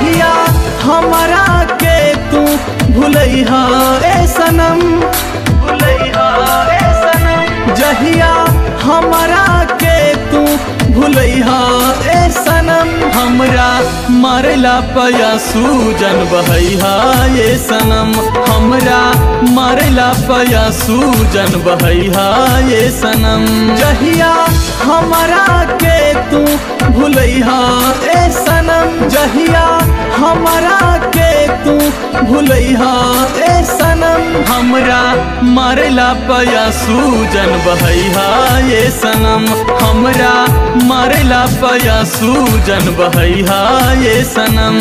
जहिया हमारा के तू भूलैहा ए सनम भूलैहा ए सनम जहिया हमारा के तू भूलैहा ए सनम हमरा मारला पया सूजन बहैहा ये सनम हमरा मारला पया सूजन बहैहा ये सनम जहिया हमारा के तू भूलैहा ए सनम जहिया हमारा के तू भूलैहा ए सनम हमरा मारला पया सूजन बहैहा ये सनम हमरा मारला पया सूजन बहैहा ये सनम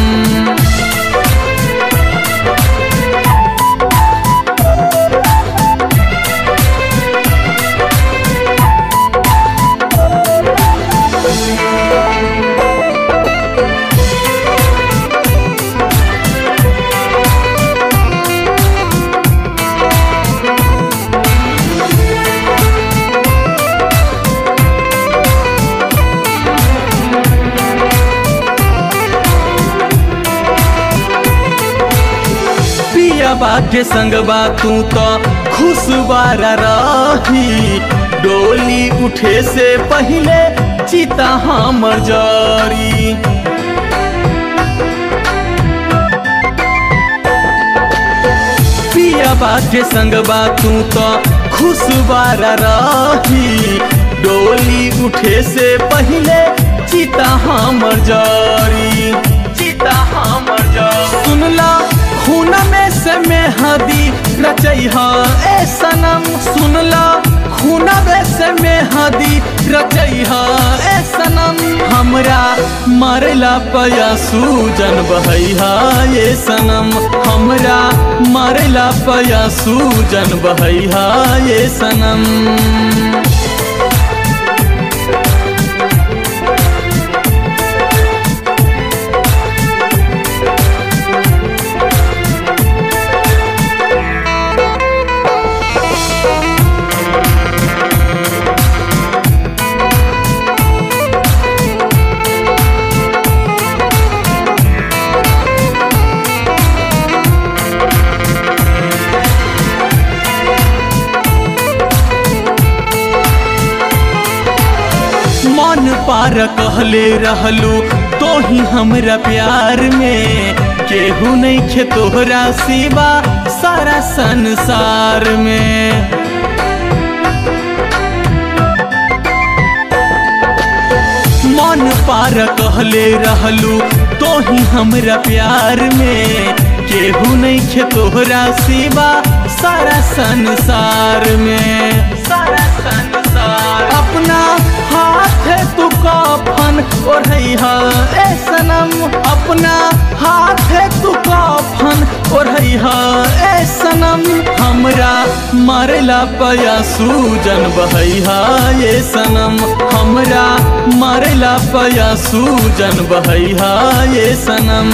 पियाबा के संगबा तू तो खुशबारा रही डोली उठे से पहले चिता हमर जारी पियाबा के संगबा तू तो खुशबारा रही डोली उठे से पहले चिता हमर जारी चिता हमर जारी सुनला खून में से मेहदी रचैहा ए सनम सुनला खून में से मेहदी रचैहा ए सनम हमरा मारला पया सूजन बहैहा ये सनम हमरा मारला पया सूजन बहैहा ये सनम मन पार कहले रहलू तो ही हमरा प्यार में केहू नहीं खे तोहरा सिवा सारा संसार में मन पार कहले रहलू तो ही हमरा प्यार में केहू नहीं खे तोहरा सिवा सारा संसार में सारा संसार अपना हाथ तू कफन ओढ़ैहा ए सनम अपना हाथ तू कफन ओढ़ैहा ए सनम हमरा मारला पया सूजन बहैहा ये सनम हमरा मारला पया सूजन बहैहा ये सनम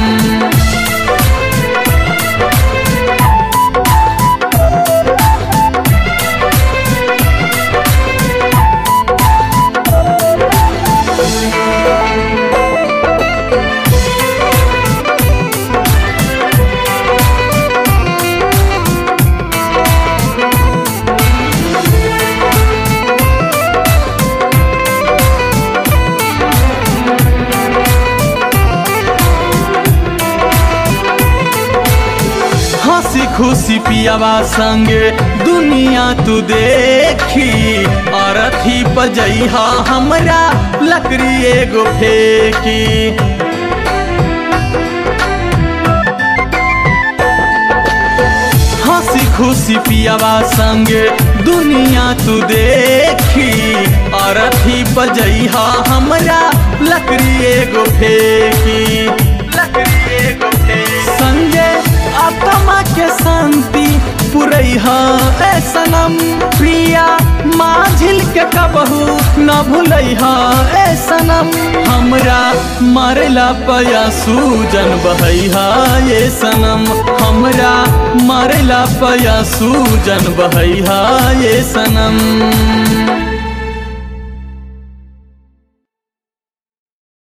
हंसी खुशी पियावा संगे दुनिया तू देखी अरथी बजैहा हमरा लकड़ी एगो फेंकी हंसी खुशी पियावा संगे दुनिया तू देखी अरथी बजैहा हमरा लकड़ी एगो फेंकी लकड़ी एगो फेंकी संगे आत्मा के शांति पुरैहा ए सनम प्रिया माझिल के कबहू न भूलैहा ए सनम हमरा मारला पया सूजन बहैहा ये सनम हमरा मारला पया सूजन बहैहा ये सनम